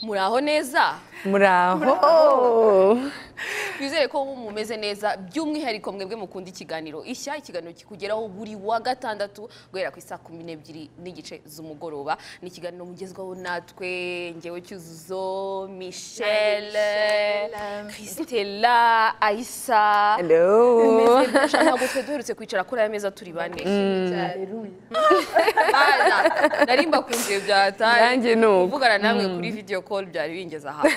muraho neza muraho twizere ko mumeze neza by'umwihariko mwebwe mukunda ikiganiro ishya ikiganiro kikugeraho buri wa gatandatu guhera ku isaa kumi n'ebyiri n'igice z'umugoroba ni ikiganiro mugezwaho natwe ngewe cyuzuzo michelle christella aisa hello Mbese birashoboka ntabwo twe duherutse kwicara kuri aya meza turi bane Bana, nari mbakundiye byataye Nanjye ni uko. kuvugana namwe kuri video call byari bingeze ahantu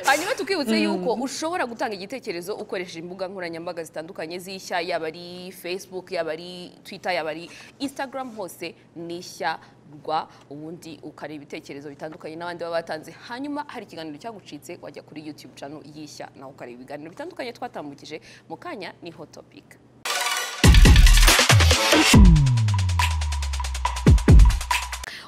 hanyuma tukibutse yuko ushobora gutanga igitekerezo ukoresheje imbuga nkoranyambaga zitandukanye z'ishya yaba ari facebook yaba ari twitter yaba ari instagram hose ni ishya rwa ubundi ukareba ibitekerezo bitandukanye n'abandi baba batanze hanyuma hari ikiganiro cyagucitse wajya kuri youtube channel y'ishya nawe ukareba ibiganiro bitandukanye twatambukije mu kanya ni hot topic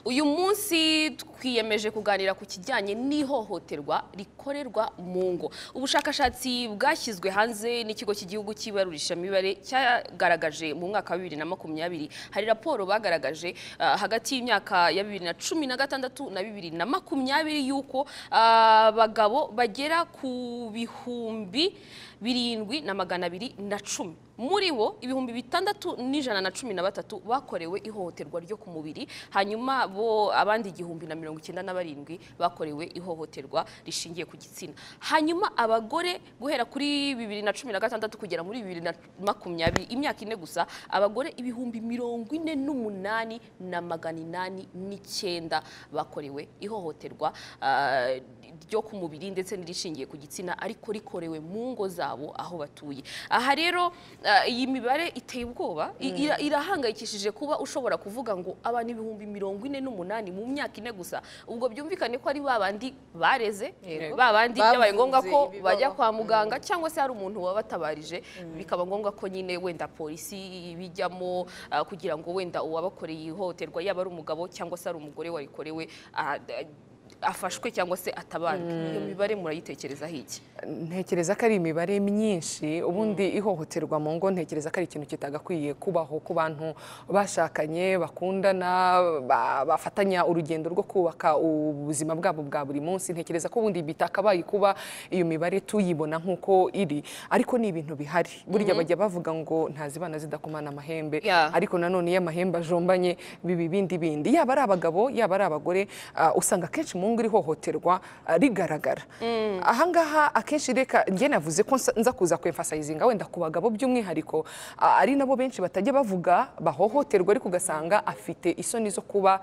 uyu munsi twiyemeje kuganira ku kijyanye n'ihohoterwa rikorerwa mu ngo ubushakashatsi bwashyizwe hanze n'ikigo cy'igihugu cy'ibarurishamibare cyagaragaje mu mwaka wa bibiri na makumyabiri hari raporo bagaragaje ah, hagati y'imyaka ya bibiri na cumi na gatandatu na bibiri na makumyabiri y'uko abagabo bagera ku bihumbi birindwi na magana abiri na cumi muri bo ibihumbi bitandatu n'ijana na cumi na batatu bakorewe ihohoterwa ryo ku mubiri hanyuma bo abandi igihumbi na mirongo icyenda na barindwi bakorewe ihohoterwa rishingiye ku gitsina hanyuma abagore guhera kuri bibiri na cumi na gatandatu kugera muri bibiri na makumyabiri imyaka ine gusa abagore ibihumbi mirongo ine n'umunani na magana inani n'icyenda bakorewe ihohoterwa ah, ryo ku mubiri ndetse n'irishingiye ku gitsina ariko rikorewe mu ngo zabo aho batuye aha rero ah, iyi mibare iteye ubwoba i- ira- irahangayikishije kuba ushobora kuvuga ngo abantu ibihumbi mirongo ine n'umunani mu myaka ine gusa ubwo byumvikane ko ari babandi bareze Yego. babandi Bavuze byabaye ngombwa ko ibibaho. bajya kwa muganga cyangwa se hari umuntu wabatabarije bikaba ngombwa ko nyine wenda polisi ibijyamo ah, kugira ngo wenda uwabakoreye ihohoterwa yaba ari umugabo cyangwa se ari umugore warikorewe ah, d- afashwe cyangwa se atabarwe iyo mibare murayitekerezaho iki ntekereza ko ari imibare myinshi ubundi ihohoterwa mu ngo ntekereza ko ari ikintu kitagakwiye kubaho ku bantu bashakanye bakundana ba- bafatanya urugendo rwo kubaka ubuzima bwabo bwa buri munsi ntekereza ko ubundi bitakabaye kuba iyo mibare tuyibona nk'uko iri ariko ni ibintu bihari burya bajya bavuga ngo ntazibana zidakomana amahembe Yeah. ariko nanone iyo amahembe ajombanye biba ibindi bindi yaba ari abagabo yaba ari abagore ah, usanga akenshi mu ngo iri hohoterwa ah, rigaragara ahangaha akenshi reka njye navuze ko nsa- nza kuza kwemfasayizinga wenda ku bagabo by'umwihariko ah, ari nabo benshi batajya bavuga bahohoterwa ariko ugasanga afite isoni zo kuba ah,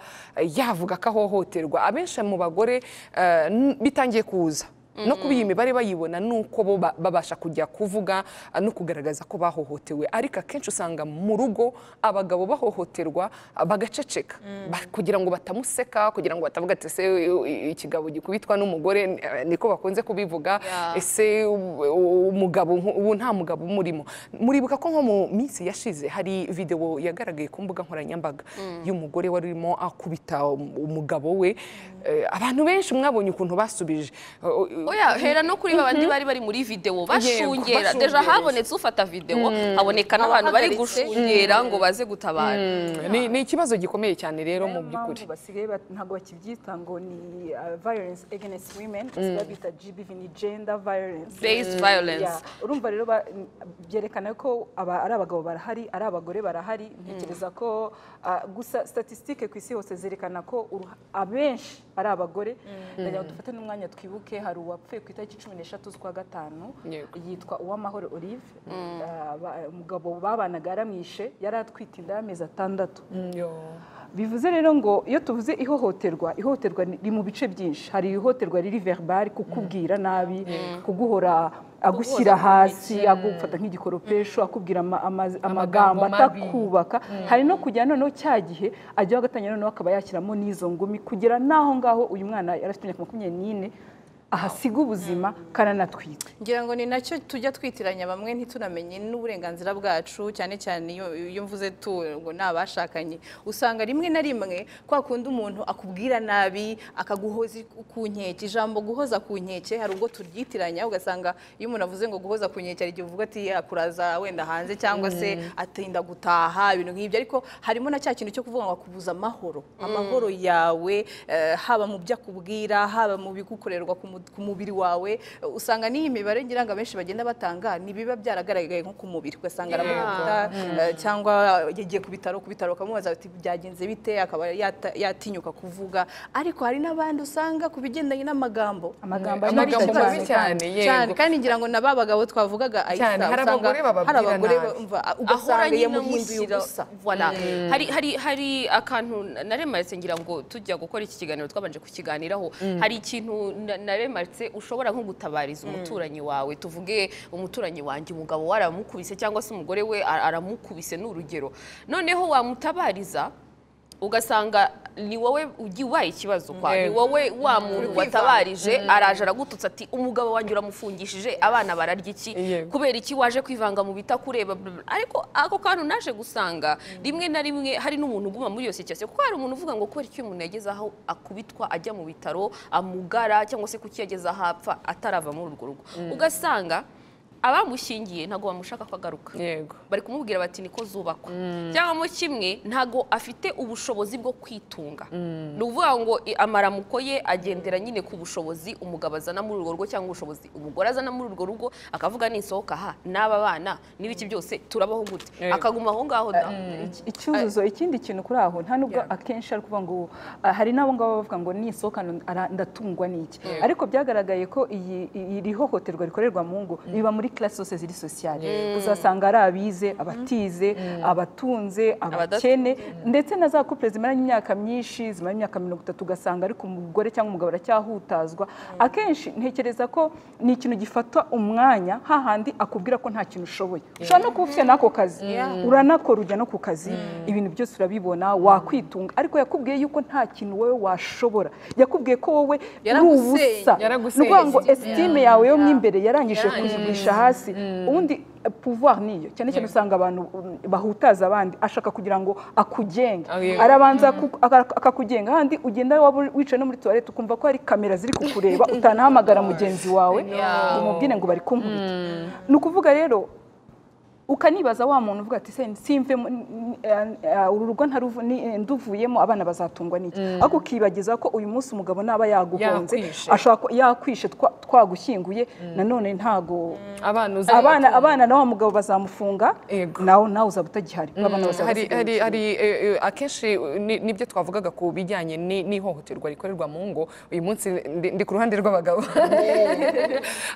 yavuga ko ahohoterwa abenshi mu bagore ah, n- bitangiye kuza no kuba iyi mibare bayibona ni uko bo ba- babasha kujya kuvuga ah, no kugaragaza ko bahohotewe ariko akenshi usanga mu rugo abagabo bahohoterwa ah, bagaceceka Ba- kugira ngo batamuseka kugira ngo batavuga ati ese u- u- ikigabo gikubitwa n'umugore n- eh, niko bakunze kubivuga Yeah. ese u- u- umugabo nk- ubu nta mugabo umurimo muribuka ko nko mu minsi yashize hari videwo yagaragaye ku mbuga nkoranyambaga y'umugore wari urimo akubita um- umugabo we Eh, abantu benshi mwabonye ukuntu basubije O- o- oya hera no kuri babandi bari bari muri videwo bashungera deja bashungereye. habonetse ufata videwo haboneka n'abantu bari Abahagaritse. gushungera ngo baze gutabara ni, ni ikibazo gikomeye cyane rero mu by'ukuri mpamvu basigaye bat- ntabwo bakibyita ngo ni uh, violence against women basigaye babita GBV ni gender violence Based violence. Yeah. urumva rero ba- n- byerekana ko aba- ari abagabo barahari ari abagore barahari ntekereza ko uh, gusa statistique ku isi hose zerekana ko uruha- abenshi ari abagore ndagira ngo dufate n'umwanya twibuke hari uwapfuye ku itariki cumi n'eshatu z'ukwa gatanu Yego. yitwa uwamahoro olive Uh, ba- umugabo babanaga yaramwishe yari atwite inda y'amezi atandatu bivuze rero ngo iyo tuvuze ihohoterwa ihohoterwa ni- riri mu bice byinshi hari ihohoterwa riri verbal kukubwira nabi kuguhora agushyira hasi agufata nk'igikoropesho akubwira ama- ama- Amagambo amagambo mabi. atakubaka hari no kujya noneho cya gihe ajyaho agatanya noneho akaba yashyiramo n'izo ngumi kugera n'aho ngaho uyu mwana yari afite imyaka makumyabiri n'ine ahasiga ubuzima kananatwite ngira ngo ni nacyo tujya twitiranya bamwe ntitunamenye n'uburenganzira bwacu cyane cyane iyo iyo mvuze tu ngo ni abashakanye usanga rimwe na rimwe kwa kundi umuntu akubwira nabi akaguhoza ku nkeke ijambo guhoza ku nkeke hari ubwo turyitiranya ugasanga iyo umuntu avuze ngo guhoza ku nkeke hari igihe uvuga ati akuraza wenda hanze cyangwa se atinda gutaha ibintu nk'ibyo ariko harimo na cya kintu cyo kuvuga ngo akubuza amahoro amahoro yawe eh, haba mu byo akubwira haba mu bigukorerwa ku mu- ku mubiri wawe eh, usanga n'iyi mibare ngira ngo abenshi bagenda batanga ntibiba byaragaragaye nko ku mubiri ugasanga aramuvuta cyangwa yagiye ku bitaro ku bitaro ukamubaza ati byagenze bite akaba yata- yatinyuka kuvuga ariko hari n'abandi usanga ku bigendanye n'amagambo amagambo Aba ari amagambo ikibazo mabi cyane cyane yego kandi ngira ngo n'aba bagabo twavugaga ahita Cyane, hari usanga abagore bababwira hari abagore nabi. bumva ahora ugasanga nyine yamuhinduye mushyira ubusa voilà hari hari hari akantu naremaretse ngira ngo tujya gukora iki kiganiro twabanje kukiganiraho hari ikintu na- naremaretse ushobora nko gutabariza umuturanyi wawe tuvuge umuturanyi wanjye umugabo we aramukubise cyangwa se umugore we a- aramukubise ni urugero noneho wamutabariza ugasanga ni wowe ugi- ubaye ikibazo kwa ni Yego. wowe wa muntu watabarije araje aragututsa ati umugabo wanjye uramufungishije abana bararya iki Yego. kubera iki waje kwivanga mu bitakureba bla, bla, bla. ariko ako kantu naje gusanga rimwe na rimwe hari n'umuntu uguma muri iyo situation kuko hari umuntu uvuga ngo kubera icyo umuntu yageze aho akubitwa ajya mu bitaro amugara cyangwa se kuki yageze aho apfa atarava muri urwo rugo ugasanga abamushyingiye ntabwo bamushaka ko agaruka yego bari kumubwira bati niko zubakwa cyangwa mo kimwe ntago afite ubushobozi bwo kwitunga ni ukuvuga ngo i- amaramuko ye agendera nyine ku bushobozi umugabo azana muri urwo rugo cyangwa ubushobozi umugore azana muri urwo rugo akavuga nisohoka aha n'aba bana n'ibiki byose turabaho gute Yego. akaguma aho ngaho da Iki- icyuzuzo ikindi kintu kuri aho nta nubwo akenshi ari kuvuga ngo ah, hari n'abo ngabo bavuga ngo nisohoka ara- ndatungwa n'iki ariko byagaragaye ko iyi iyi- iri hohoterwa rikorerwa mu ngo riba muri classe zose ziri sociale uzasanga ari abize abatize abatunze abakene ndetse na za couple zimaranye imyaka myinshi zimaranye imyaka mirongo itatu ugasanga ariko umugore cyangwa umugabo aracyahutazwa akenshi ntekereza ko ni ikintu gifata umwanya hahandi akubwira ko nta kintu ushoboye ushobora no kuba ufite n'ako kazi uranakora ujya no ku kazi ibintu byose urabibona wakwitunga ariko yakubwiye yuko nta kintu wowe washobora yakubwiye ko wowe uri Yaraguseye, ubusa yaraguseye. ni ukuvuga ngo esitime yawe yo mo imbere yarangije kuyigurisha hasi ubundi eh, pouvoir niyo cyane cyane usanga abantu mm, bahutaza abandi ashaka kugira ngo akugenge Oh, yeah. arabanza aku- aka- akakugenga handi ugenda waba uri- wicaye no muri tuwarete ukumva ko hari kamera ziri kukureba utanahamagara mugenzi wawe ngo umubwire ngo bari kunkubita ni ukuvuga rero ukanibaza wa muntu uvuga ati "Se, simvemo n- n- eh, eh, uru rugo ntaruvu- ni- eh, nduvuyemo abana bazatungwa n'iki ariko ukibagiza ko uyu munsi umugabo naba yaguhonze Yakwishe. ashobora ku- yakwishe twa- twagushyinguye nanone ntago abana uzi- abana abana na wa mugabo bazamufunga Yego. nawe nawe uzaba utagihari abana bazaba hari hari basigaye hari eh, eh, akenshi eh, ni- nibyo twavugaga ku bijyanye ni- n'ihohoterwa rikorerwa mu ngo uyu munsi ndi ndi ku ruhande rw'abagabo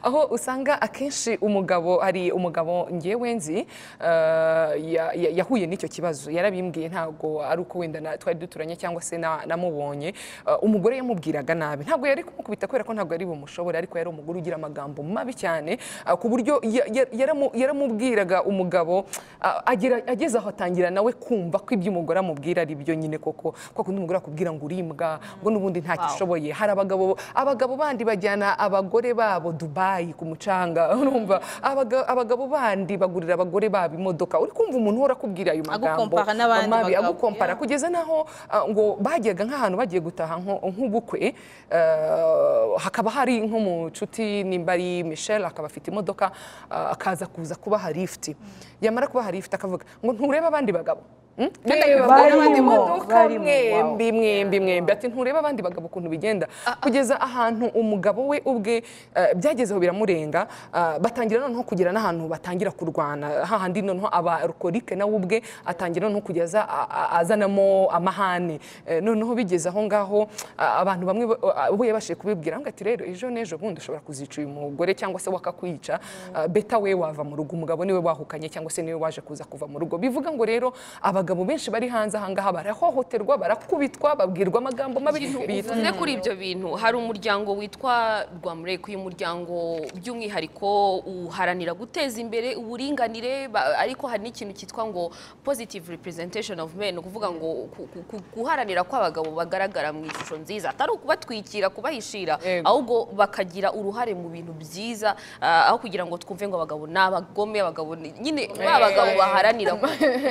aho usanga akenshi umugabo hari umugabo ngewe nzi eh, ya- ya- yahuye n'icyo kibazo yarabimbwiye ntabwo ari uko wenda na- twari duturanye cyangwa se na- namubonye Eh, umugore yamubwiraga nabi ntabwo yari kumukubita kubera ko ntabwo yari bumushobore ariko yari umugore ugira amagambo mabi cyane eh, ku buryo ya- ya- yaramu- yaramubwiraga umugabo ah, agera- ageze aho atangira nawe kumva ko ibyo umugore amubwira ari byo nyine koko kwa kundi umugore akubwira ngo urimbwa ngo n'ubundi nta kishoboye hari abagabo abagabo bandi bajyana abagore babo Dubai ku mucanga urumva Abaga- abagabo bandi bagurira abagore babo imodoka uri kumva umuntu uhora akubwira ayo magambo Agukompara n'abandi mabi bagabo. agukompara kugeza naho ah, ngo bajyaga nk'ahantu bagiye gutaha nko- nk'ubukwe eh, hakaba hari nko mu nshuti nimba ari Michelle akaba afite imodoka ah, akaza kuza kubaha lifuti yamara kubaha lifuti akavuga ngo nturebe abandi bagabo Hmm? Genda Barimo, yibagura abandi modoka barimo, wow. mwembi mwembi mwembi ati ntureba abandi bagabo ukuntu bigenda kugeza ahantu umugabo we ubwe eh, byagezeho biramurenga ah, batangira noneho kugira n'ahantu batangira kurwana hahandi noneho abarokorike nawe ubwe atangira noneho kugeza a- a- azanamo amahane Eh, noneho bigeze aho ngaho ah, abantu bamwe bo- ah, bo yabashije kubibwira ngo ati rero ejo n'ejo bundi ushobora kuzica uyu mugore cyangwa se wakakwica Ah, beta we wava mu rugo umugabo niwe wahukanye cyangwa se niwe waje kuza kuva mu rugo bivuga ngo rero abagabo abagabo benshi bari hanze ahangaha barahohoterwa barakubitwa babwirwa amagambo mabi bita bivuze kuri ibyo bintu hari umuryango witwa rwamureko uyu muryango by'umwihariko uharanira guteza imbere uburinganire ba- ariko hari n'ikintu cyitwa ngo positive representation of men ni ukuvuga ngo ku- ku- ku- guharanira kw'abagabo bagaragara mu ishusho nziza atari ukubatwikira kubahishira Yego. ahubwo bakagira uruhare mu bintu byiza ah, aho kugira ngo twumve ngo abagabo ni abagome abagabo ni- nyine ba bagabo baharanira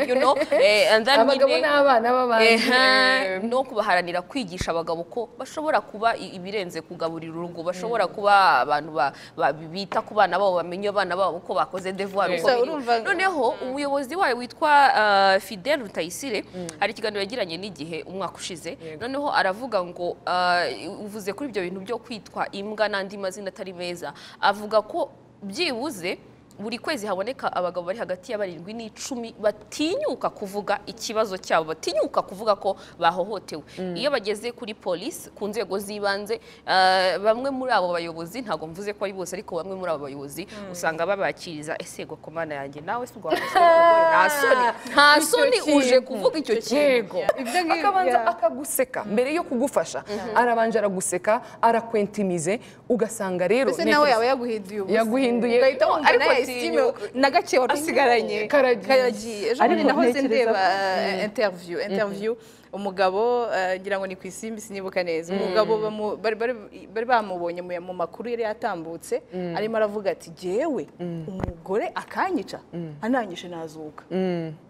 you know, eh, and then abagabo nyine- n'abana b'abandi Ehe, no kubaharanira kwigisha abagabo ko bashobora kuba i- ibirenze kugaburira urugo bashobora kuba abantu ba- ba- bita ku bana babo bamenye abana babo ko bakoze devoir uko Gusa biri. urumva- noneho umuyobozi wayo witwa uh, Fidel Rutayisire hari ikiganiro yagiranye n'igihe umwaka ushize noneho aravuga ngo uh, uvuze kuri ibyo bintu byo kwitwa imbwa n'andi mazina atari meza avuga ko byibuze buri kwezi haboneka abagabo bari hagati ya barindwi n'icumi batinyuka kuvuga ikibazo cyabo batinyuka kuvuga ko bahohotewe iyo bageze kuri polisi ku nzego z'ibanze ah, bamwe muri abo bayobozi ntabwo mvuze ko ari bose ariko bamwe muri abo bayobozi usanga babakiriza ese gokomana yanjye nawe si rwamusogo nta soni nta Icyo soni uje kintu. kuvuga icyo Icyo kintu kintu. Ibyo ngibyo. akabanza akaguseka mbere yo kugufasha arabanje araguseka arakwentimize ugasanga rero mbese ni- nawe yaba yaguhinduye ubusa Yaguhinduye. ugahita wumva Ariko nayo tinyuka. esitime na gake wari usigaranye Karagiye. karagiye ejo bundi Ariko nahoze ntekereza ndeba ko- eh, interview interview umugabo eh, ngira ngo ni ku isimbi sinibuka neza umugabo bamu- bari- bari- bari bamubonye mu- mu makuru yari yatambutse arimo aravuga ati jyewe umugore akanyica ananyishe nazuka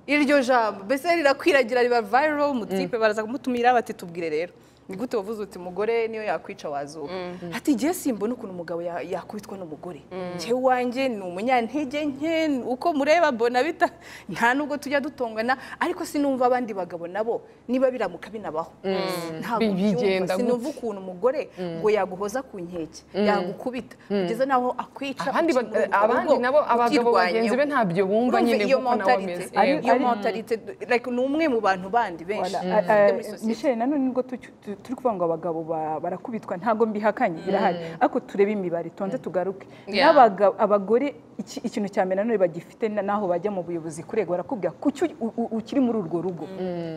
iryo jambo mbese rirakwiragira riba viral mutipe baraza kumutumira bati tubwire rero ni gute wavuze uti umugore niyo yakwica wazuka ati jye simbona ukuntu umugabo ya- yakubitwa n'umugore jyewe wanjye ni umunyantege nke uko mureba mbona bita nta nubwo tujya dutongana ariko sinumva abandi bagabo nabo niba biramuka binabaho ntabwo Bi- bigenda byumva gute? sinumva ukuntu umugore ngo yaguhoza ku nkeke yagukubita kugeza naho akwica abandi ba- ukimurira urugo, abandi nabo abagabo ukirwanyeho. bagenzi be ntabyo bumva Urumva nyine iyo kuko nawe ameze mentality, Ari- iyo ari- mentality like ni umwe mu bantu bandi benshi Voilà. dufite Eh, eh, muri sosiyete. Michel nanone nubwo tucy- tu- turi kuvuga ngo abagabo ba- barakubitwa ntabwo mbihakanye birahari ariko turebe imibare tonze tugaruke Yeah. n'abaga- abagore iki- ikintu cya mbere nanone bagifite na- n'aho bajya mu buyobozi kurega barakubwira kuki u- u- ukiri muri urwo rugo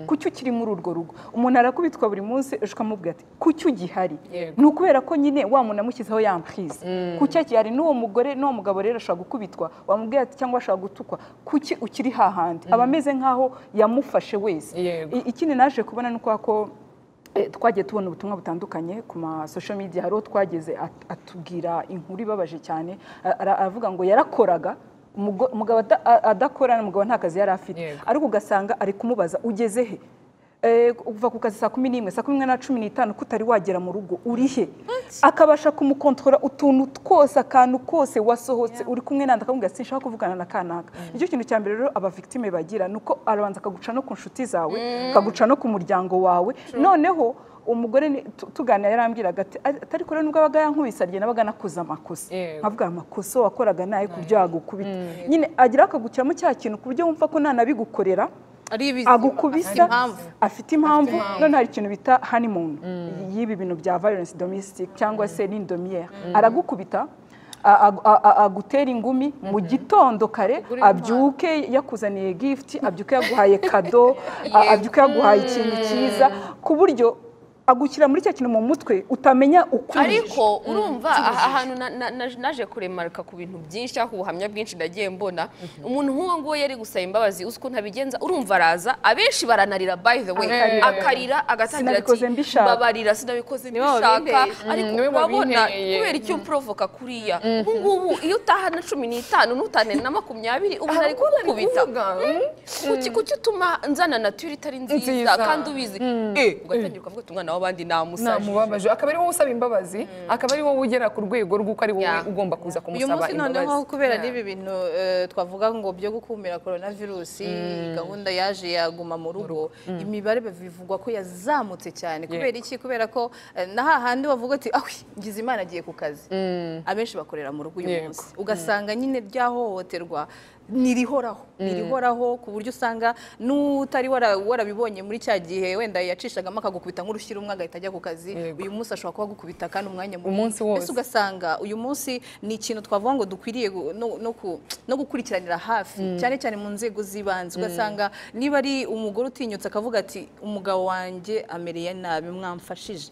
kuki ukiri muri urwo rugo umuntu arakubitwa buri munsi ejo ukamubwira ati kuki ugihari Yego. ni ukubera ko nyine wa muntu amushyizeho yampwiza kuki akihari n'uwo mugore n'uwo mugabo rero ashobora gukubitwa wamubwira ati cyangwa ashobora gutukwa kuki ukiri hahandi aba ameze nk'aho yamufashe wese Yego. I- ikindi naje kubona ni uko ko eh, twagiye tubona ubutumwa butandukanye ku ma social media hari uwo twageze at- atubwira inkuru ibabaje cyane a- ara- aravuga ngo yarakoraga umugo- umugabo ada- a- adakora umugabo nta kazi yari afite Yego. ariko ugasanga ari kumubaza ugeze he Eh, uva ku kazi saa kumi n'imwe saa kumi n'imwe na cumi n'itanu ko utari wagera mu rugo uri he akabasha kumukontorora utuntu twose akantu kose wasohotse uri kumwe nanda akamubwira ati sinshaka kuvugana na kanaka nicyo kintu cya mbere rero abavictime bagira ni uko arabanza akaguca no ku nshuti zawe akaguca no ku muryango wawe noneho umugore ni- tu- tuganira yarambwiraga ati atari kure nubwo abaga yankubise arya nabaga nakoze amakosa Yego. nkavuga amakosa wakoraga naye ku byo yagukubita nyine agira akaguciramo cya kintu ku buryo wumva ko ntanabigukorera ari ibizima afite agukubita impamvu afite impamvu none hari ikintu bita honeymoon y'ibi bintu bya violence domestic cyangwa se n'indomiyere aragukubita a- a- a- a- agutera ingumi mu gitondo kare abyuke yakuzaniye gift abyuke yaguhaye kado a- abyuke yaguhaye ikintu cyiza ku buryo agushyira muri cya kintu mu mutwe utamenya ukuri ariko urumva aha- ahantu na- na- na- naje kuremarika ku bintu byinshi cyangwa ku buhamya bwinshi nagiye mbona umuntu nk'uwo nguwo yari gusaba imbabazi uzi ukuntu abigenza urumva araza abenshi baranarira by the way Akarira. akarira agatangira Sinabikoze mbishaka. mbabarira sinabikoze Niwe wabinteye. mbishaka ariko niwe urabona wabinteye. kubera icyo uprovoka kuriya ubu ngubu iyo utaha na cumi n'itanu n'utane na makumyabiri ubu ari kukubita kuki kuki utuma nzana naturi itari nziza Nziza. kandi ubizi Eh, ugatangira ukavuga uti umwana w'abandi namusaje namubabaje akaba ari wowe usaba imbabazi akaba ari wowe ugera ku rwego rw'uko ari wowe Yeah. ugomba kuza uyu kumusaba munsi noneho imbabazi kubera n'ibi bintu eh, twavuga ngo byo gukumira korona virusi gahunda yaje yaguma mu rugo imibare bivugwa ko yazamutse cyane kubera iki kubera ko eh, na hahandi bavuga ati aho ngize imana agiye ku kazi abenshi bakorera mu rugo uyu Yego. munsi ugasanga nyine ryahohoterwa ntirihoraho ntirihoraho ku buryo usanga n'utari wara- warabibonye muri cya gihe wenda yacishagamo akagukubita nk'urushyira umwe agahita ajya ku kazi Yego. uyu munsi ashobora kuba agukubita kandi umwanya muto. Umunsi wose. Mbese ugasanga uyu munsi ni ikintu twavuga ngo dukwiriye gu- no- no ku- no gukurikiranira hafi cyane cyane mu nzego z'ibanze ugasanga niba ari umugore utinyutse akavuga ati umugabo wanjye amereye nabi mwamfashije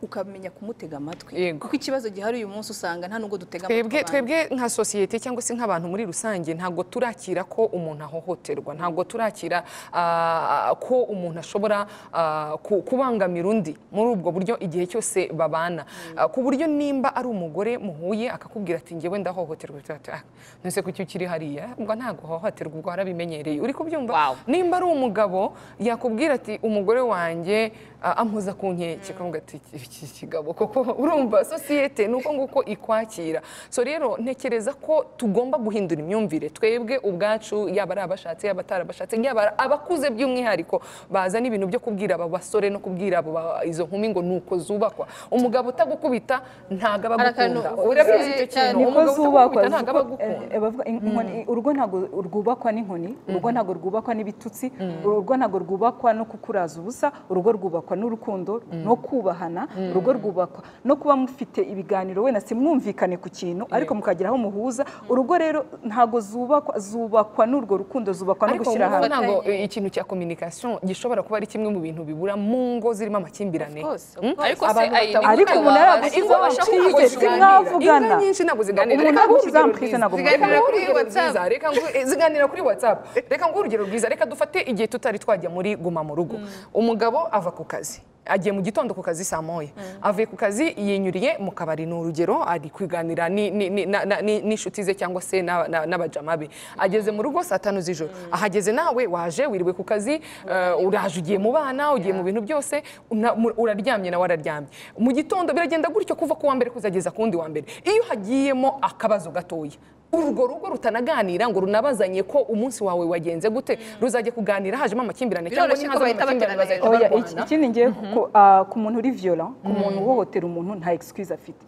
ukamenya kumutega amatwi Yego. kuko ikibazo gihari uyu munsi usanga nta nubwo dutega amatwi twebwe abantu. twebwe nka sosiyete cyangwa se nk'abantu muri rusange ntabwo turakira ko umuntu ahohoterwa ntabwo turakira ah, ko umuntu ashobora ah, ku- kubangamira undi muri ubwo buryo igihe cyose babana Ah, ku buryo nimba ari umugore muhuye akakubwira ati ngewe ndahohoterwa tuba tuba, "Ah, none se kuki ukiri hariya ubwo ntabwo uhohoterwa ubwo warabimenyereye uri kubyumva Wow. nimba ari umugabo yakubwira ati umugore wanjye ah, ampoza ku nkeke ukavuga ati iki kigabo koko urumva sosiyete ni uko nguko ikwakira so rero ntekereza ko tugomba guhindura imyumvire twebwe ubwacu yaba ari abashatse yaba atarabashatse yaba ari abakuze by'umwihariko bazana ibintu byo kubwira aba basore no kubwira abo ba- izo nkumi ngo ni uko zubakwa umugabo utagukubita ntabwo aba Hari akantu agukunda uvuze urabizi icyo cyane. kintu Niko umugabo utagukubita ntabwo aba zubakwa agukunda eh, bavuga in- inkoni- urugo ntabwo rwubakwa n'inkoni urugo ntabwo rwubakwa n'ibitutsi urugo ntabwo rwubakwa no kukuraza ubusa urugo rwubakwa n'urukundo no kubahana urugo rwubakwa no kuba mufite ibiganiro wenda simwumvikane ku kintu ariko mukagera aho muhuza urugo rero ntabwo zubakwa zubakwa n'urwo rukundo zubakwa no ariko gushyira ngubu hamwe ntabwo eh, ikintu cya communication gishobora kuba ari kimwe mu bintu bibura mu ngo zirimo amakimbirane Of course, of Hmm? course. Ariko se, ay, ni ariko gute umuntu wabasha- yaragusize ingo babasha abacitse, kuvuga si ziganira? mwavugana. Inka nyinshi ntabwo ziganira Umuntu Reka nguhe urugero uzampfirize rwiza. ntabwo Reka nguhe muvugana. urugero rwiza. Reka nguhe- ziganira kuri whatsapp reka nguhe urugero rwiza reka dufate igihe tutari twajya muri guma mu rugo umugabo ava ku kazi agiye mu gitondo ku kazi saa moya avuye ku kazi yinyuriye mu kabari ni urugero ari kwiganira ni- ni- ni- na- na- ni- n'inshuti ze cyangwa se na- na- n'abajama be ageze mu rugo saa tanu z'ijoro ahageze nawe waje wiriwe ku kazi eh, uraje ugiye mu bana ugiye mu bintu byose una- mu- uraryamye nawe araryamye mu gitondo biragenda gutyo kuva ku wa mbere kuzageza ku wundi wa mbere iyo hagiyemo akabazo gatoya urwo rugo rutanaganira ngo runabazanye ko umunsi wawe wagenze gute ruzajya kuganira hajemo amakimbirane cyangwa Biroroshye ko nihaza bahita amakimbirane baterana bazahita Oya, iki- barwana ikindi ngiye ku- ah, ku muntu uri violent ku muntu uhohotera umuntu nta excuse afite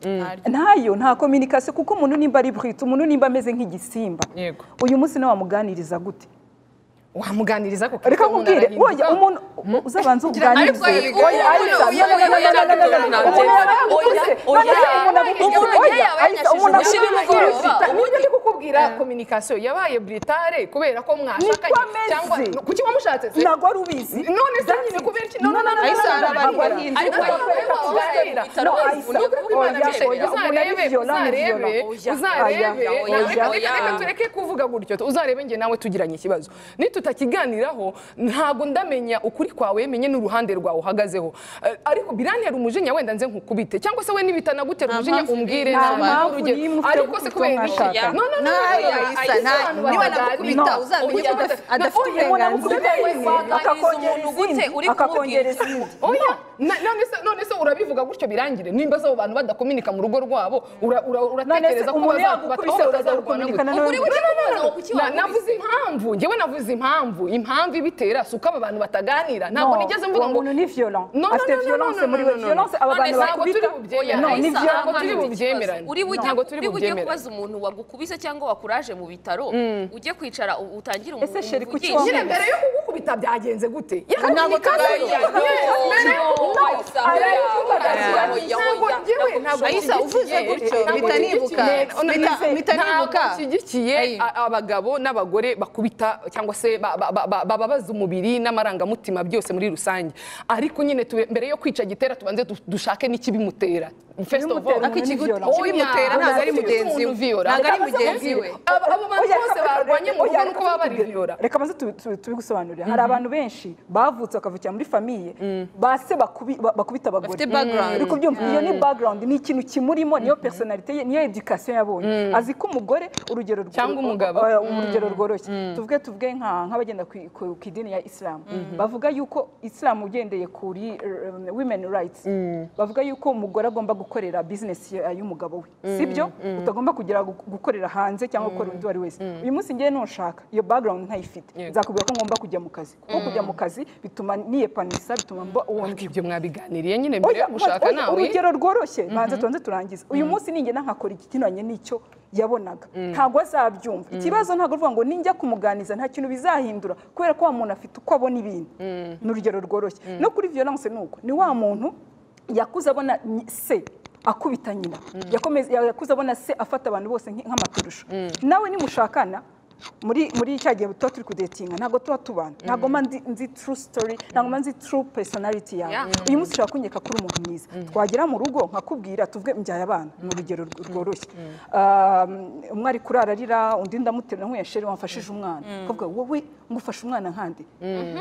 ntayo nta communication kuko umuntu nimba ari brute umuntu nimba ameze nk'igisimba Yego. uyu munsi nawe wamuganiriza gute wamuganiriza ko reka nkubwire oya umuntu uzabanza uganirize Ariko iyi- oya ariko oya, oya, oya, umuntu yarakuguse oya, none se umuntu abigishije umuntu oya yawe ariko umuntu yanyashije abigishije umugoroba. brute. ubundi ndi kukubwira communication yabaye britare kubera ko mwashakanye ameze. cyangwa kuki wamushatse se ntabwo wari ubizi none se nyine kubera iki none no, Ayisa, hari abantu bahinzi. ariko Ariko wowe wowe waba waba uzareba wari bitaro, Ayisa, ni ukuvuga oya, Imana oya, ibishaka. uzarebe, Oya. uzarebe uzarebe Oya, Reka- reka- oya. reka tureke kuvuga gutyo uzarebe njye nawe tugiranye ikibazo nitutakiganiraho ntabwo ndamenya ukuri kwawe menye n'uruhande rwawe uhagazeho Eh, ariko birantera umujinya wenda nze nkukubite cyangwa se we nibitanagutere Nta umujinya mpamvu umbwire n'imwe. Nta ntabwo mpamvu urugero. n'imwe ufite ariko kuko se kubera iki? mwashakanye. no no no Ntayo, oya, Ayisa, Ayisa, ntayo. abantu Niba baganira. anagukubita, No. uzamenya ko Oya, adaf- na- adafite oya, uburenganzira. umuntu akakongera akubita, akakongera izindi, izindi akakongera akakongera izindi Oya, na- none se none se urabivuga gutyo birangire nimba abo bantu badakominika mu rugo rwabo ura- ura- none se uratekereza ko umuntu baza- yagukubise bataho uraza bazarwana gukominikana gute? Ukuri n'undi w'icyo kibazo ngo kuki Na- wakubise? navuze impamvu njyewe navuze impamvu impamvu ibitera si uko aba bantu bataganira ntabwo No, nigeze mvuga uwo ngo muntu ni violent. No, no, Afite no, no, violence no, no, muri no, we. no, no. Violence, aba None bantu se ntabwo bakubita. turi bubyemerane. No, ni Ayisa, violent. ntabwo turi bubyemerane. uri bujye Ntabwo turi uri bujye bubyemerane. kubaza umuntu wagukubise cyangwa wakuraje mu bitaro ujye kwicara u- utangire umu- Ese sheri kuki umuvugizi. nyine mbere yo kugukubita byagenze gute Yaka Ntabwo communication. tubaye. Yes, mbere yo- No, no, Ayisa, mbere yo oya, kubaganira, oya, oya, ntabwo oya. njyewe ntabwo Ayisa, uvuze nshyigikiye- gutyo, ntabwo mpita nibuka. nshyigikiye- Mpita- none- mpita nibuka. ntabwo nshyigikiye Ayi. a- abagabo n'abagore bakubita cyangwa se ba- ba- ba- ba- bababaza umubiri n'amarangamutima byose muri rusange ariko nyine tube- mbere yo kwica gitera tubanze du- dushake n'ikibimutera First of all, Ikibimutera ariko ikigu- Oya, ikibimutera ntabwo ari umuntu mugenzi umuntu we viola. ntabwo ari Reka baze mugenzi we bakubwire. Abo abo bantu Oya, bose reka- barwanye mu rugo oya, ni uko reka baba bari tubibwire. viyora reka maze tubigusobanurire hari abantu benshi bavutse bakavukira muri famiye base bakubi- ba- bakubita abagore Bafite background. uri kubyumva iyo ni background ni ikintu kimurimo niyo personalite ye niyo education yabonye azi ko umugore urugero rwo- Cyangwa umugabo. Oya, urugero rworoshye tuvuge tuvuge nka- nk'abagenda ku- ku ku idini ya isilamu bavuga yuko isilamu ugendeye kuri um, women rights bavuga yuko umugore agomba gukorera business ya- y'umugabo we sibyo utagomba kugira gu- gukorera hanze cyangwa gukora undi uwo ari wese uyu munsi ngewe ntushaka iyo background ntayifite nzakubwira ko ngomba kujya mu kazi kuko kujya mu kazi bituma niyepanisha bituma mba uwo ndi ibyo mwabiganiriye nyine mbere yo gushaka oya, nawe urugero rworoshye banze tubanze turangize uyu munsi ningenda nkakora igikinanye n'icyo yabonaga ntabwo azabyumva ikibazo ntabwo ruvuga ngo ninjya kumuganiza nta kintu bizahindura kubera ko wa muntu afite uko abona ibintu ni urugero rworoshye no kuri violence ni uko ni wa muntu yakuze abona nyi- se akubita nyina Yakomeze- yakuze abona se afata abantu bose nk- nk'amaturusho nawe nimushakana muri muri cya gihe tuba turi kudetinga ntabwo tuba tubana ntabwo mba nzi- nzi true story ntabwo mba nzi true personality Yeah. yawe uyu munsi ushobora kunyereka ko uri umuntu mwiza twagera mu rugo nkakubwira tuvuge mbyaye abana ni urugero rw- rworoshye Um, umwe ari kurara arira undi ndamuterura nk'uyasheri wamfashije umwana akavuga wowe ngufashe umwana nkande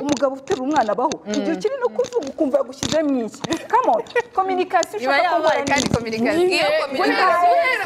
umugabo uterura umwana abaho igihe ukiri no kuvuga ukumva yagushyize mu iki come on communication iba ushaka yabaye ko kandi nkora n'iki? Iyo kominikasiyo guhera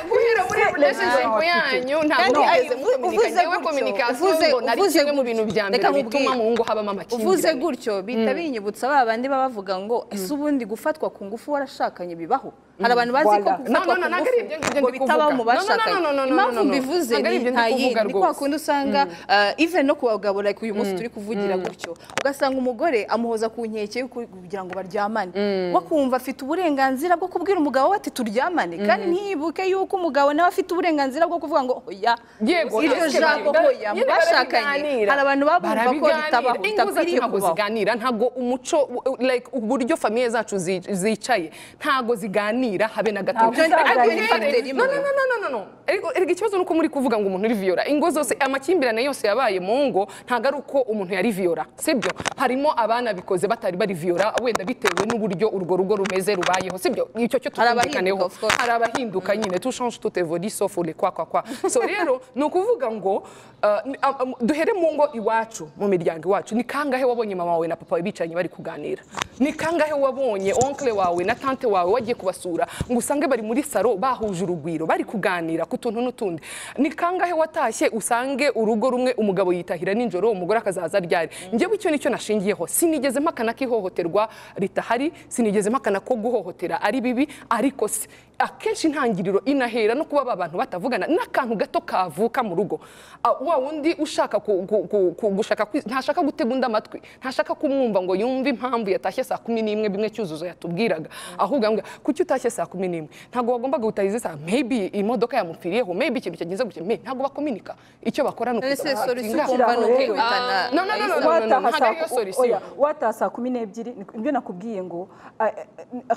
communication- guhera- guhera muri Se- relationship No, yanyu Kandi ntabwo ayi- mugeze mukominikasiyo yewe kominikasiyo uvuze- mbona ari uvuze kimwe mu gutyo. bintu bya mbere Reka nkubwire. bituma mu ngo habamo amakimbirane uvuze gutyo bihita binyibutsa ba bandi baba bavuga ngo ese ubundi gufatwa ku ngufu warashakanye bibaho hari abantu bazi ko Voilà. gufatwa No, no, no, ku ntabwo ari ibyo ngufu ngibyo ngo ndi bitabaho mu kuvuga. No, no, no, no, bashakanye no, no, no, impamvu no. mbivuze Ntabwo ari ni ibyo ndi nta kuvuga yindi ni kwa rwose. kundi usanga uh, even no ku bagabo like uyu munsi turi kuvugira gutyo ugasanga umugore amuhoza ku nkeke y'uko- kugira ngo baryamane we kumva afite uburenganzira bwo kubwira umugabo we ati turyamane kandi ntiyibuke yuko umugabo nawe afite uburenganzira bwo kuvuga ngo oya Yego, iryo ese jambo bari- hoya mu nyine bashakanye barabiganira. hari abantu babumva ko barabiganira bitabaho ingo zacu bitakwiriye ntabwo kubaho ziganira ntabwo umuco u- like uburyo famiye zacu zi- zicaye ntabwo ziganira habe na gato Ntabwo Ariko ziganira. nyine- Rimwe. no no no no no no no Ariko- ariko ikibazo ni uko muri kuvuga ngo umuntu uri viyora ingo zose amakimbirane yose yabaye mu ngo ntabwo ari uko umuntu yari viyora sibyo harimo abana bikoze batari bari viyora wenda bitewe n'uburyo urwo rugo rumeze rubayeho sibyo icyo cyo Hari abahinduka, tukumvikaneho of course. hari abahinduka nyine tushanje tutevodi sofule kwa kwa kwa so rero ni ukuvuga ngo uh, ni- am- am- duhere mu ngo iwacu mu miryango iwacu ni kangahe wabonye mama wawe na papa wawe bicaranye bari kuganira ni kangahe wabonye onkle wawe na tante wawe wagiye kubasura ngo usange bari muri saro bahuje urugwiro bari kuganira ku tuntu n'utundi ni kangahe watashye usange urugo rumwe umugabo yitahira nijoro umugore akazaza aryari njyewe icyo nicyo nashingiyeho sinigeze mpakana ko ihohoterwa ritahari sinigeze mpakana ko guhohotera ari bibi ariko se akenshi intangiriro inahera no kuba aba bantu batavugana n'akantu gato kavuka mu rugo Ah, wa wundi ushaka ku- ku- ku- ku- gushaka kwi- ntashaka gutega undi amatwi ntashaka kumwumva ngo yumve impamvu yatashye saa kumi n'imwe bimwe cyuzuzo yatubwiraga ahubwo ambwira kuki utashye saa kumi n'imwe ntabwo wagombaga gutaha izi saa maybe imodoka yamupfiriyeho maybe ikintu cyagenze gutya Me, ntabwo bakominika icyo bakora ni None se ukuza solution bahatinga. ukumva ni ukwihutana Ah, no, no, no, no, no. ntabwo wataha ariyo solution. saa- oya, wataha saa kumi n'ebyiri ni- nibyo nakubwiye ngo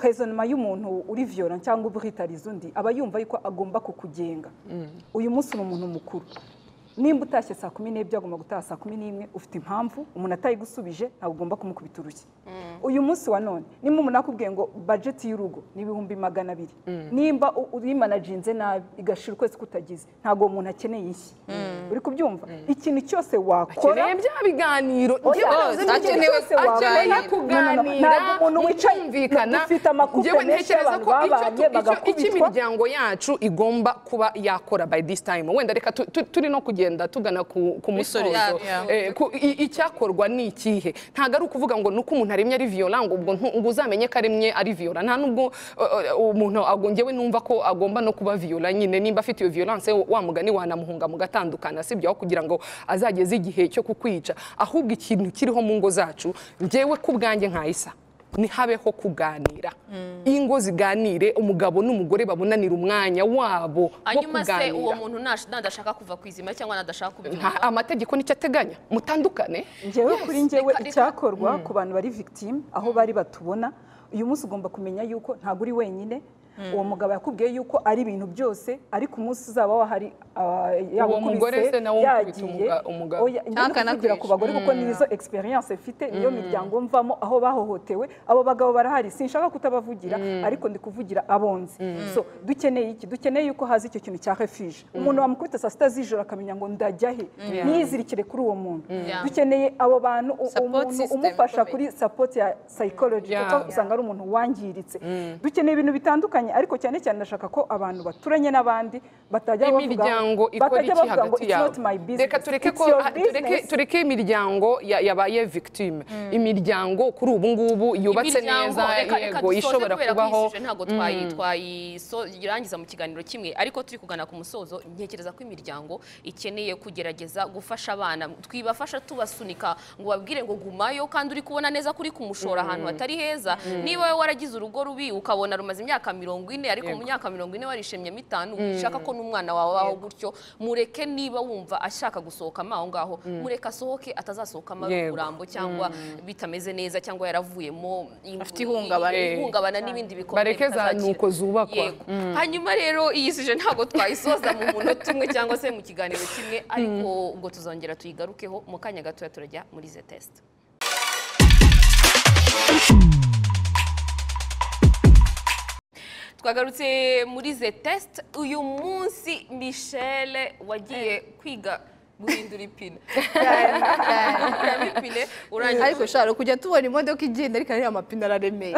rezonoma y'umuntu uri viyora cyangwa ubwitariza undi aba yumva yuko agomba kukugenga uyu munsi ni umuntu mukuru nimba utashye saa kumi n'ebyiri agomba gutaha saa kumi n'imwe ufite impamvu umuntu atayigusubije ntabwo ugomba kumukubita urushyi uyu munsi wa none nimba umuntu akubwiye ngo bajeti y'urugo ni ibihumbi magana abiri nimba u- uyimanajinze nabi igashira ukwezi kutagize ntabwo uwo muntu akeneye ishyi uri kubyumva ikintu cyose wakora akeneye bya biganiro njyewe Oya, nazi n'ibyo akeneye- byose wabaye. akeneye kuganira, Ntabwo umuntu wicaye mukumvikana. ufite amakupe Njyewe menshi ntekereza y'abantu ko icyo- babanye icyo- bagakubitwa. icyo imiryango yacu igomba kuba yakora by this time wenda reka tu- tu- turi no kugenda tugana ku ku musozo solution. Yeah. Eh, ku- i- icyakorwa ni ikihe ntabwo ari ukuvuga ngo nuko umuntu aremye ari viola ngo ubwo ntu- ngo uzamenye ko aremye ari viola nta nubwo eh, eh, umuntu ago- njyewe numva ko agomba no kuba viola nyine nimba afite iyo violence wa mugani wanamuhunga mugatandukana sibyo aho kugira ngo azageze igihe cyo kukwica ahubwo ikintu kiriho mu ngo zacu njyewe ku bwanjye nkayisa ntihabeho kuganira ingo ziganire umugabo n'umugore babonanira umwanya wabo wo hanyuma se uwo kuganira muntu nash- nadashaka kuva ku izima cyangwa nadashaka kubyumva Nta- amategeko nicyo ateganya mutandukane ngewe kuri ngewe reka- reka- icyakorwa ku bantu bari victime aho bari batubona uyu munsi ugomba kumenya yuko ntabwo uri wenyine uwo mugabo yakubwiye yuko ari ibintu byose ariko umunsi uzaba wahari ah, Uwo mugore se nawe umukubita umuga- umugabo. Oya, njye Ntaka ndakuvugira ku bagore kuko nizo experience mfite niyo miryango mvamo aho bahohotewe abo bagabo barahari sinshaka kutabavugira ariko ndi kuvugira abonze so dukeneye iki dukeneye yuko haza icyo kintu cya refuge umuntu wamukubita saa sita z'ijoro akamenya ngo ndajya he ntiyizirikire kuri uwo muntu Yeah. dukeneye abo bantu u- Support umuntu system umufasha ikomeye. kuri support ya psychology Yeah. kuko usanga ari umuntu wangiritse dukeneye ibintu bitandukanye batandukanye ariko cyane cyane ndashaka ko abantu baturanye n'abandi batajya bavuga imiryango ikora batajya iki bavuga ngo hagati it's yabo not my business reka tureke it's ko your ah, tureke business." tureke imiryango ya- yabaye victime imiryango kuri ubu ngubu yubatse neza yego ishobora kubaho ntabwo twayirangiza mu kiganiro kimwe ariko turi kugana ku musozo ntekereza ko imiryango ikeneye kugerageza gufasha abana twibafasha tubasunika ngo babwire ngo gumayo kandi uri kubona neza kuri kumushora ahantu hatari heza niba wowe waragize urugo rubi ukabona rumaze imyaka mirongo ine ariko mu myaka mirongo ine warishimye mitanu ushaka ko n'umwana wawe abaho gutyo mureke niba wumva ashaka gusohokamo aho ngaho mureke asohoke atazasohokamo ari Yego. umurambo cyangwa bitameze neza cyangwa yaravuyemo in- Afite ihungabana. i- ihungabana n'ibindi bikomeye Bareke za bitazakira. nuko zubakwa. Yego. hanyuma rero iyi sije ntabwo twayisoza mu munota umwe cyangwa se mu kiganiro kimwe ariko ubwo tuzongera tuyigarukeho mu kanya gatoya turajya muri ze test twagarutse muri ze test uyu munsi mishele wagiye kwiga guhindura ipine Ukuramo ipine urangije ariko ushobora kujya tubona imodoka igenda ariko ariya mapine araremeye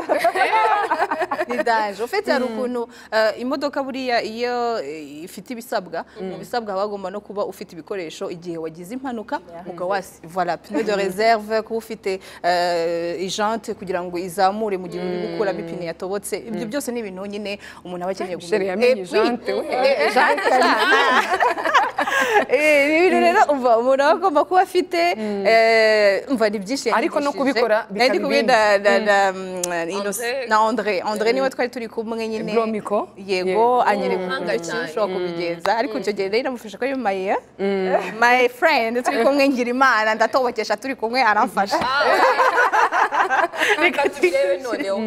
ni daje ufite hari ukuntu eh, imodoka buriya iyo eh, ifite ibisabwa mu bisabwa haba hagomba no kuba ufite ibikoresho igihe wagize impanuka ukaba wasi voilà pine de reserve kuba ufite eh, ijante kugira ngo izamure mu gihe uri gukuramo ipine yatobotse ibyo byose ni ibintu nyine umuntu aba akeneye Michelle yamenye Et puis- ijante we. Eh, ijante Eh, ibi bintu rero umva umuntu aba agomba kuba afite eh, umva ni byinshi Ariko no yanyigishije. kubikora Nari ndi bikaba kumwe na na na mm, Innocent- André. na André André niwe twari turi kumwe nyine Bromiko. yego Yego. anyereka Umuhanga uburyo ki cyane. ushobora kubigenza ariko icyo gihe rero namufasha ko ari my eh, my friend turi kumwe ngira imana ndatobokesha turi kumwe aramfasha reka turebe noneho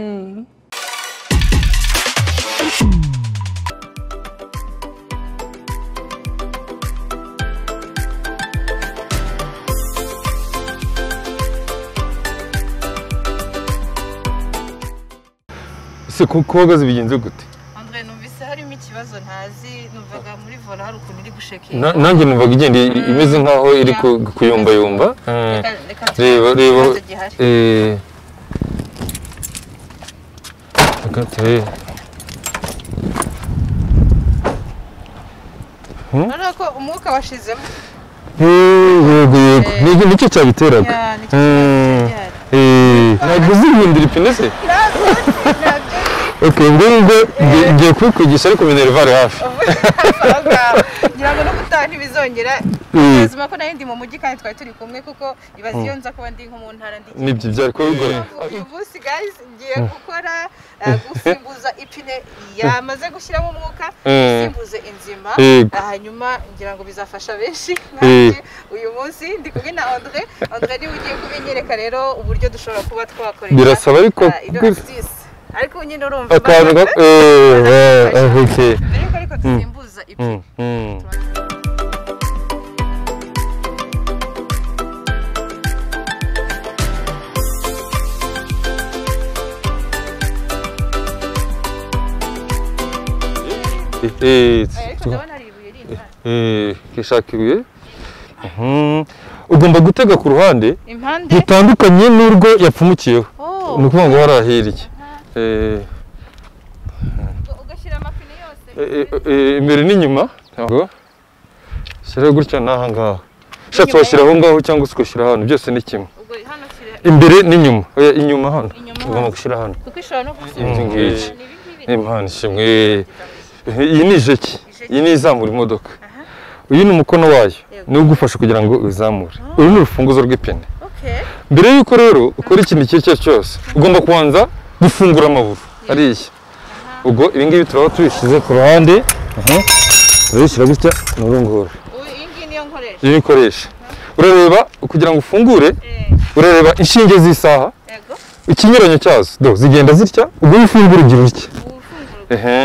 ese kuko uhagaze bigenze gute André numvise harimo ikibazo ntazi numvaga muri vola hari ukuntu iri gushekera Na- nanjye numvaga igenda i- imeze nkaho iri ku- kuyombayomba Eh, reba reba eh, hagati, eh. urabona ko umwuka washizemo Eh, yego yego Ni- nicyo cyabiteraga Ya, nicyo Mm. cyabiteraga. Eh, ntabwo uzihindura ipine se ok ubwo ngubwo ngiye- ngiye kubikwigisha ariko minerivare hafi ngira ngo n'ubutaha ntibizongera Mm. ubuzima ko nayo ndi mu mujyi kandi twari turi kumwe kuko ibaze iyo nza kuba ndi nko mu ntara ndi nibyo byari kuba bigoye uyu munsi guys ngiye gukora eh, gusimbuza ipine yamaze gushyiramo umwuka Mm. gusimbuze inzima Yego. hanyuma ngira ngo bizafasha benshi Eh. nanjye uyu munsi ndi kumwe na André André niwe ugiye kubinyereka rero uburyo dushobora kuba twakoresha Birasaba ariko eh, ino kwi- astuce. ariko nyine urumva akantu mbaraga. ga- eh, eh, eh, ok mbere yuko ariko dusimbuza ipine Mm, mm. Eh, ariko tuko- ndabona ari ibuye rindi hano. eh, kishaka ibuye Mhm. ugomba gutega ku ruhande impande rutandukanye n'urwo yapfumukiyeho Oh, ni ukuvuga ngo warahiriye Eh, ubwo ugashyira amapine yose eh, eh, imbere n'inyuma ntabwo shyiraho gutya n'aha ngaha ushatse washyira aho ngaho cyangwa se ugashyira hano byose ni kimwe ubwo hano shyira imbere n'inyuma oya inyuma hano Inyuma ugomba hano. gushyira hano kuko ishobora no gusimbura inzu ngiki ni ibi ngibi impano ishimwe iyi ni ijeki iyi ni izamura imodoka uyu ni umukono wayo ni ugufasha kugira ngo uzamure uru ni urufunguzo rw'ipine okay mbere y'uko rero ukora ikintu icyo ari cyo cyose ugomba kubanza gufungura amaburo ariya ubwo ibi ngibi turaba tubishyize ku ruhande aha. turabishyira gutya ni urunguru ubu iyi ngiyi niyo nkoresha iyo ubikoresha urareba kugira ngo ufungure Eh, urareba inshinge z'isaha yego ikinyuranyo cyazo do zigenda zitya ubwo iyo ufungura ugira utya ubu ufungura ehe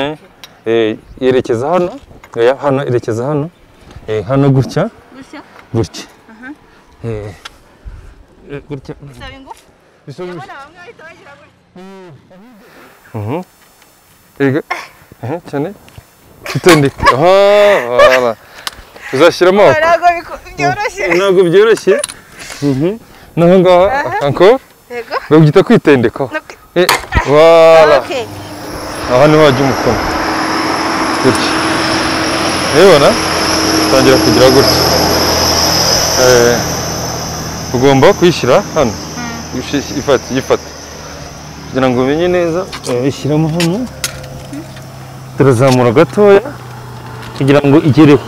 Eh, yerekeza hano oya hano yerekeza hano Eh, hano gutya gushya gutya Eh, eh, gutya bisaba ingufu Bisa- ubona bamwe bahita bagira gutya Ega. Eh, cyane. Tutendeka. Aha, voilà. Uzashyira amaboko. ntabwo biku- byoroshye Ntabwo byoroshye. Mhm. Naho ngaho, anko, yego babyita kwitendekaho. No kwi- Eh, voilà. okay aha niho wajya umukono gutya urabibona utangira kugira gutya Eh, ugomba kuyishyira hano Uyishi- ifata uyifata kugira ngo umenye neza ishyiramo hano turazamura gatoya kugira ngo igereho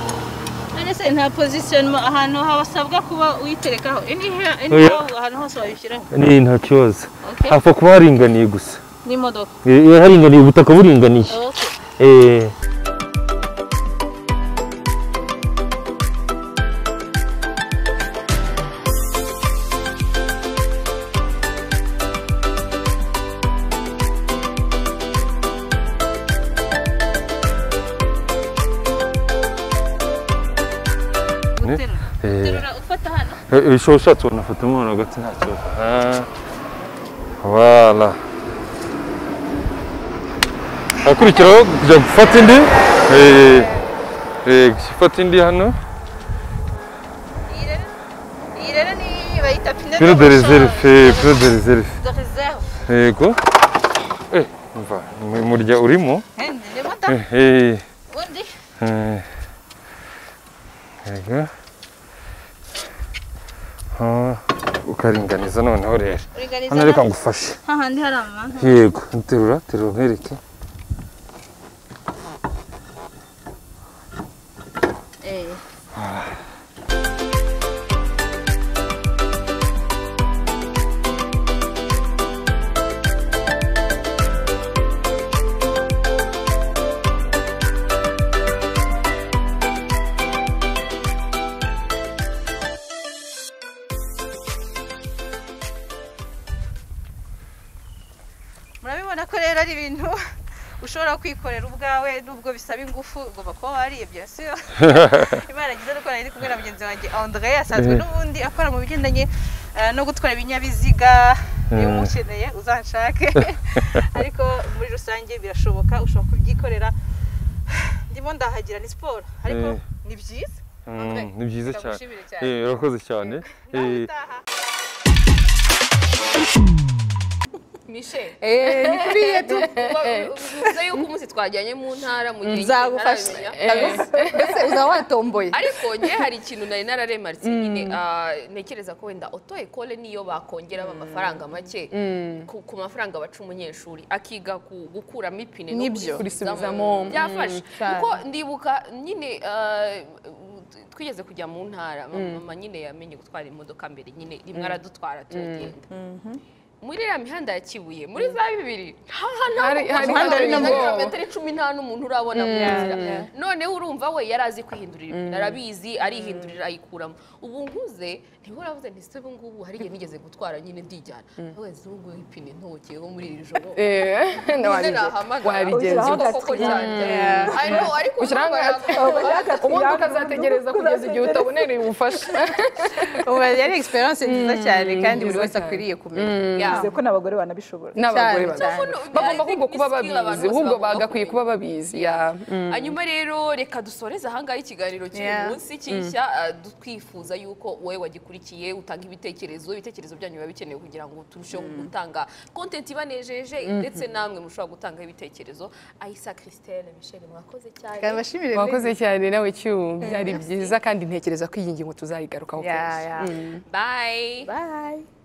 none se nta pozisiyonoma ahantu habasabwa kuba uyiterekaho ini here ini Oya. aho ahantu hose wayishyiraho ni nta kibazo Okay. hapfa kuba haringaniye gusa n'imodoka Eh, eh, haringaniye ubutaka buringaniye Okay. Eh, guterura eh. guterura ufata hano ibishobora ushatse wanafatamo hano hagati nta kibazo Ah, wala hakurikiraho kujya gufata indi Eh, eh, gufata indi hano iyi rero iyi rero ni bayita pine pire de reserve pire de reserve de reserve yego eh umva mu- murya urimo hendi ni mata Eh, eh, undi eh. yego Ah, ukaringaniza noneho rero uringaniza hano reka ngufashe hahandi hari amamanza yego nterura terura nkwereke eh murabibona ko rero ari ibintu ushobora kwikorera ubwawe nubwo bisaba ingufu ugomba kuba wariye byasiyo imana igize nuko nari kumwe na mugenzi wanjye andré asanzwe Eh. n'ubundi akora mu bigendanye eh, no gutwara ibinyabiziga niba Eh. umukeneye uzanshake ariko muri rusange birashoboka ushobora kubyikorera ndimo ndahagira ni siporo ariko Eh. ni byiza Mm, ni byiza cyane ndagushimire cyane. Eh, urakoze cyane nawe Eh, utaha Michelle ni kuriya tu uvuze yuko umunsi twajyanye mu ntara mu gihe nzagufasha ntaramenya. mbese uzaba watomboye ariko nge hari ikintu nari nararemaritse nyine ah, ntekereza ko wenda oto ekole niyo bakongeraho amafaranga make ku ku mafaranga baca umunyeshuri akiga ku- gukuramo ipine no Nibyo. kurisubizamo. Kurisubizamo. byafashe cyane. kuko ndibuka nyine ah, twigeze kujya mu ntara mama nyine yamenye gutwara imodoka mbere nyine rimwe aradutwara turagenda muri iriya mihanda ya kibuye muri za bibiri nta nta Hari- hari- muhanda hari urimo nabwo. kilometero cumi nta n'umuntu urabona mu nzira noneho urumva we yari azi kwihindurira ibintu arabizi arihindurira ayikuramo ubu nkuze ntiho uravuze nti se ubu ngubu hari igihe nigeze gutwara nyine ndijyana we zungu ipine ntokeho muri iri joro Ngize nahamagara. wabigenza Koko koko cyane. I know, ariko Ushyiraho uhamagara. ubundi ukazategereza kugeza igihe utabonereye ubufasha ubu yari egisperiyanse nziza cyane kandi buri nziza wese cyane. akwiriye kumenya Yeah. ko n'abagore banabishobora n'abagore Cyane, babizi cyane. bagomba I think ahubwo kuba ni skill abantu babizi bose ahubwo bagomba bagakwiye kumenya. kuba babizi ya, mm. hanyuma rero reka dusoreze ahangaha ikiganiro cy'uyu Yeah. munsi cy'ishya ah, du- twifuza yuko wowe wagikurikiye utanga ibitekerezo ibitekerezo byanyu biba bikenewe kugira ngo turusheho gutanga kontenti ibanejeje ndetse namwe mushobora gutanga ibitekerezo ayisa christelle michelle mwakoze kandi cyane bashimire wakoze cyane nawe cyubu byari byiza kandi ntekereza ko iyi ngingo tuzayigarukaho Yeah, yeah. bye Bye.